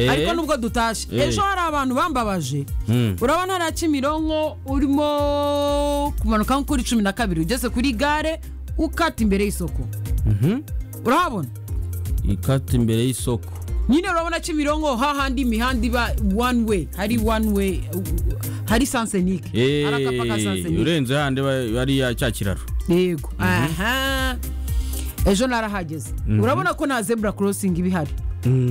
ariko nubwo dutashye ejo hari abantu bambabaje urabona hariya kimironko urimo kumanuka nko kuri cumi na kabiri ugeze kuri gare ukata imbere y'isoko urahabona ikata imbere y'isoko nyine urabona kimironko hahandi imihanda iba one way hari one way hari sansenike hari akapa ka sansenike urenze handi bariya cya kiraro yego aha ejo narahageze urabona ko nta zebura korosingi iba ihari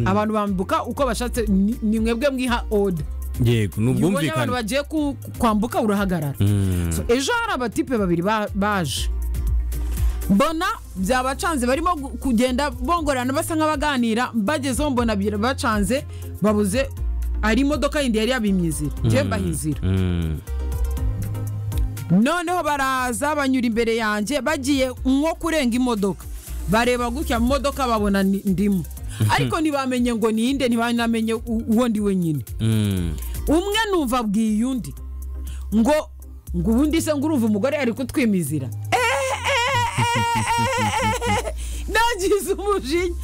abantu bambuka uko bashatse ni- ni mwebwe mwiha oda yego ni iyo ubonye abantu ubwumvikane bagiye ku- kwambuka urahagarara So, ejo hari abatipe babiri ba- baje mbona byabacanze barimo gu- kugenda bongorana basa nk'abaganira bagezeho mbona birabacanze babuze ari imodoka yindi yari yabimye inzira njye mbahizira Mm. noneho baraza banyura imbere yanjye bagiye nko kurenga imodoka bareba gutya mu modoka babona ni- ndimo ariko ntibamenye ngo ninde ntibanamenye u- uwo ndi wenyine Mm. umwe numva abwiye undi ngo ngo ubundi se ngo urumva umugore ari kutwimizira nagize umujinya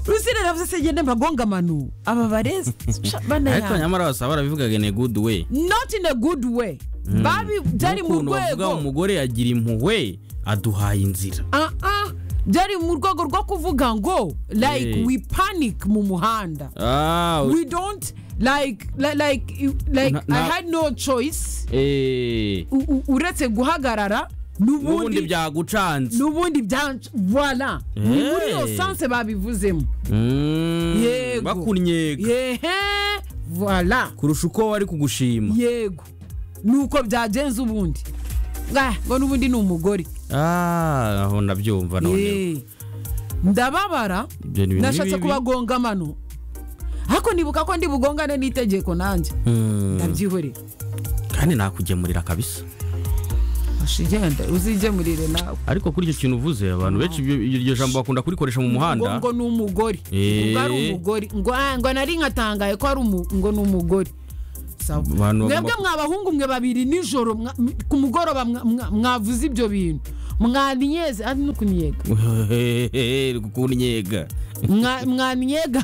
rusire navuze se genda mbagonga amanu aba barezi sha, ariko banayanga nyamara basaba barabivugaga ni good way not in a good way babi byari mu N'ukuntu bavuga rwego umugore yagira impuhwe aduhaye inzira Ah, ah, byari mu rwego rwo kuvuga ngo like Eh. we panic mu muhanda Ah, we don't like li- like like Na- i na- had no choice eh, u- u- uretse guhagarara n'ubundi n'ubundi byagucanze n'ubundi byanca voila ni Eh. muri iyo sanse babivuzemo Mm. Yego. bakunyega yehe voila kurusha uko wari kugushima yego nuko byagenze ubundi Ah, ngo n'ubundi ni umugore Ah, aho ndabyumva noneho Eh. ndababara Ibyo ni ibintu nashatse bibi. kubagonga amano ariko nibuka ko ndi bugongane n'itegeko nanjye Mm. ndabyihorera kandi nakugemurira kabisa Asha, igenda uzigemurire nawe ariko kuri icyo kintu uvuze abantu benshi ibyo- iryo jambo bakunda kurikoresha mu ngo muhanda ngo ni umugore Eh. ngo ari umugore ngo ah, ngo nari nkatangaye ko ari umu- ngo ni umugore Sawa. Abantu bagomba mwebwe ku- mwa bahungu mwe babiri nijoro mwa- m- ku mugoroba mwa- mwa- mwavuze ibyo bintu mwaniyeze ari nukunyega Hehehe, kunyega mwaniyega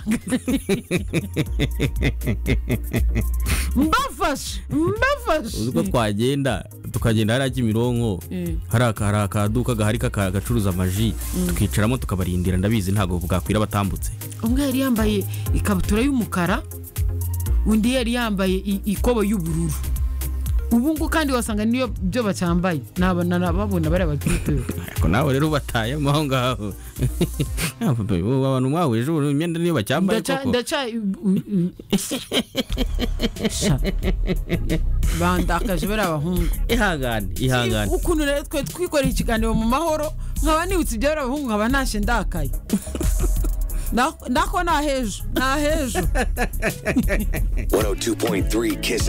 mbafashe uzi ko mbafashe twagenda tukagenda hariya kimironko Eh. hari aka- hari akaduka gahari kaka- gacuruza amaji tukicaramo tukabarindira ndabizi ntabwo bwakwira batambutse umwe yari yambaye ikabutura y'umukara undi yari yambaye i- ikobo y'ubururu ubu ngubu kandi wasanga niyo byo bacyambaye nabona nababona bari abakiriya ariko nawe rero ubatayemo aho ngaho Ubu abantu mwahuje ubu imyenda niyo bacyambaye ndaca koko ndaca u- u- Sha. bandakaje bari abahungu ihangane ihangane ukuntu rero twe twikoreye ikiganiro mu mahoro nkaba nibutse ibyo bari abahungu nkaba ntashye ndakaye nako nahejo nahejo 102.3 Kiss